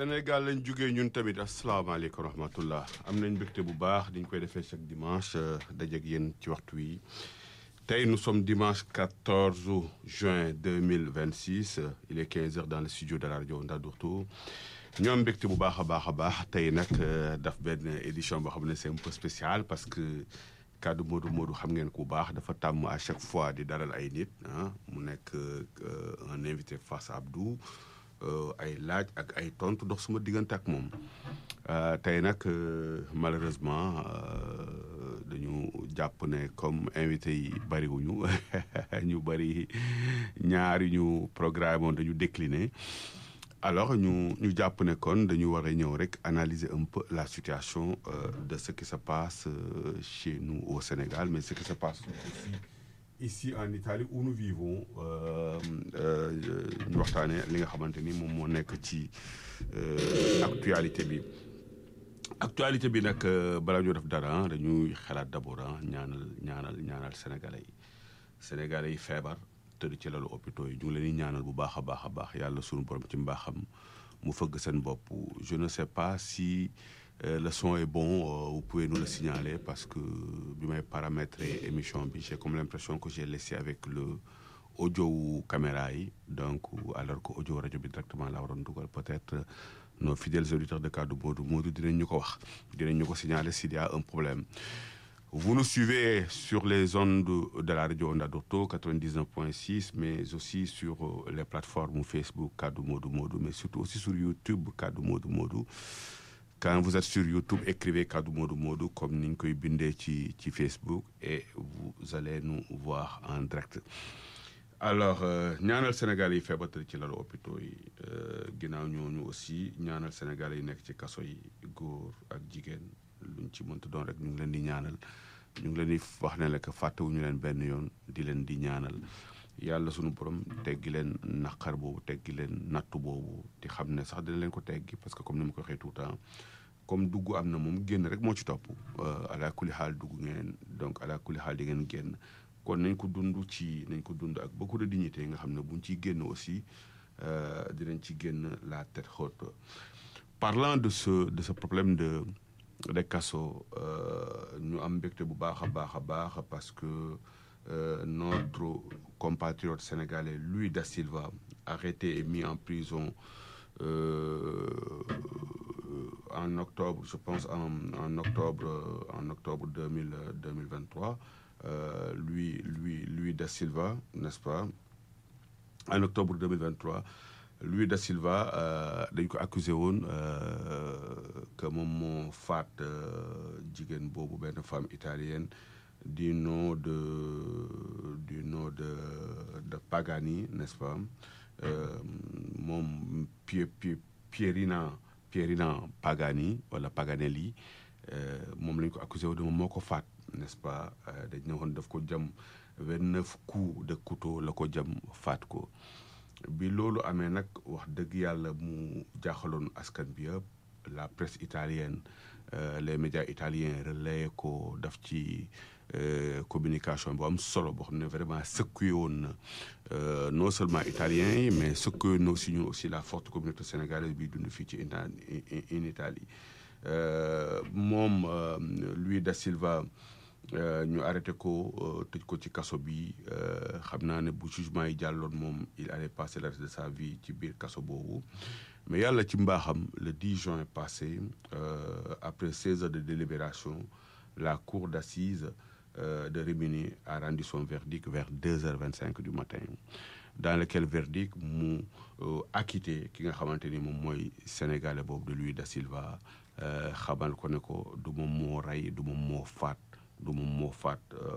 Sénégal lañ jógee ñun tamit asalaamaaleykum wa rahmatullah am nañ mbégte bu baax diñ koy defee chaque dimanche dajeeg yéen ci waxtu wi tey nous sommes dimanche 14 juin 2026 il est 15 heures dans le studio de la rajo Ndadourtou ñoom mbégte bu baax a baax a baax tey nag daf benn édition boo xam ne c'est un peu spécial parce que kaddu Modou Modou xam ngeen ku baax dafa tàmm à chaque fois di dalal ay nit ah mu nekk un invité face Abdou ay laaj ak ay tontu dox suma diggante ak moom tey nag malheureusement dañu jàpp ne comme invité yi bariwuñu ñu bari ñaari ñu programme woon dañu décliné alors ñu ñu jàpp ne kon dañu war a ñëw rek analyser un peu la situation de ce qui se passe chez nous au Sénégal mais ce qui se passe aussi ici en Italie où nous vivons ñu waxtaanee li nga xamante ni moom moo nekk ci actualité bi actualité bi nag balaa ñoo def dara dañuy xalaat d'abord ñaanal ñaanal ñaanal sénégalais yi sénégalais yi feebar tëdd ci lalu hôpitaux yi ñu ngi leen di ñaanal bu baax a baax a baax yàlla sunu borom ci mbaaxam mu fëgg seen bopp je ne sais pas si le son est bon vous pouvez nous le signaler parce que bi may paramétrer émission bi j'ai comme l'impression que j'ai laissé avec le audio wu caméra yi donc alors que audio rajo bi directement la waroon dugal peut-être nos fidèles auditeurs de Kaddu Modou Modou dinañ ñu ko wax dinañ ñu ko signaler s'il y a un problème Vous nous suivez sur les ondes de la radio Ndadourtou 99.6 mais aussi sur les plateformes Facebook Kaddu Modou Modou mais surtout aussi sur YouTube Kaddu Modou Modou quand vous êtes sur YouTube écrivez Kaddu Modou Modou comme ni ñu koy bindee ci ci Facebook et vous allez nous voir en direct alors ñaanal Sénégal yi feebar ci lalu hôpitaux yi ginnaaw ñooñu aussi ñaanal Sénégal yi nekk ci kaso yi góor ak jigéen luñ ci mënta doon rek ñu ngi leen di ñaanal ñu ngi leen di wax ne la que fàttewuñu leen benn yoon di leen di ñaanal yàlla sunu borom teggi leen naqar boobu teggi leen nattu boobu di xam ne sax dina leen ko teggi parce que comme ni ma ko waxee tout le temps comme dugg am na moom génn rek moo ci topp ala kulli xaal dugg ngeen donc ala kulli xaal di ngeen génn kon nañ ko dund ci nañ ko dund ak beaucoup de dignité nga xam ne buñ ciy génn aussi dinañ ci génn la tête haute parlant de ce de ce problème de de kaso ñu am mbégte bu baax a baax a baax parce que notre compatriote sénégalais Louis Da Silva arrêté et mis en prison en octobre je pense en en octobre en octobre deux mille deux mille vingt trois Louis Louis Louis Da Silva n'est-ce pas en octobre deux mille vingt trois Louis Da Silva dañ ko accusé woon que moom moo faat jigéen boobu benn femme italienne du nom de du nom de de Pagani n'est-ce pas moom Pie Pierina Pierina Pagani wala Paganelli moom lañ ko accusé woon moom moo ko faat n'est-ce pas dañ ne woon daf ko jam vingt-neuf coups de couteau la ko jam faat ko bi loolu amee nag wax dëgg yàlla mu jaaxaloon askan bi yëpp la presse italienne les médias italiens relayé ko daf ci communication bu am solo boo xam ne vraiment secoué woon na non seulement italiens yi mais secoué na aussi ñun aussi la forte communauté sénégalaise bi dund fii ci in Italie moom Louis Da Silva ñu arrêté ko tëj ko ci kaso bi xam naa ne bu jugement yi jàlloon moom il allait passer le reste de sa vie ci biir kaso boobu mais yàlla ci mbaaxam le 10 juin passé après 16 heures de délibération la cour d'assises de Rimini a rendu son verdict vers 2 heures 25 du matin dans lequel verdict mu acquitté ki nga xamante ni moom mooy sénégalais boobu de Louis Da Silva xamal ko ne ko du moom moo rey du moom moo faat du moom moo faat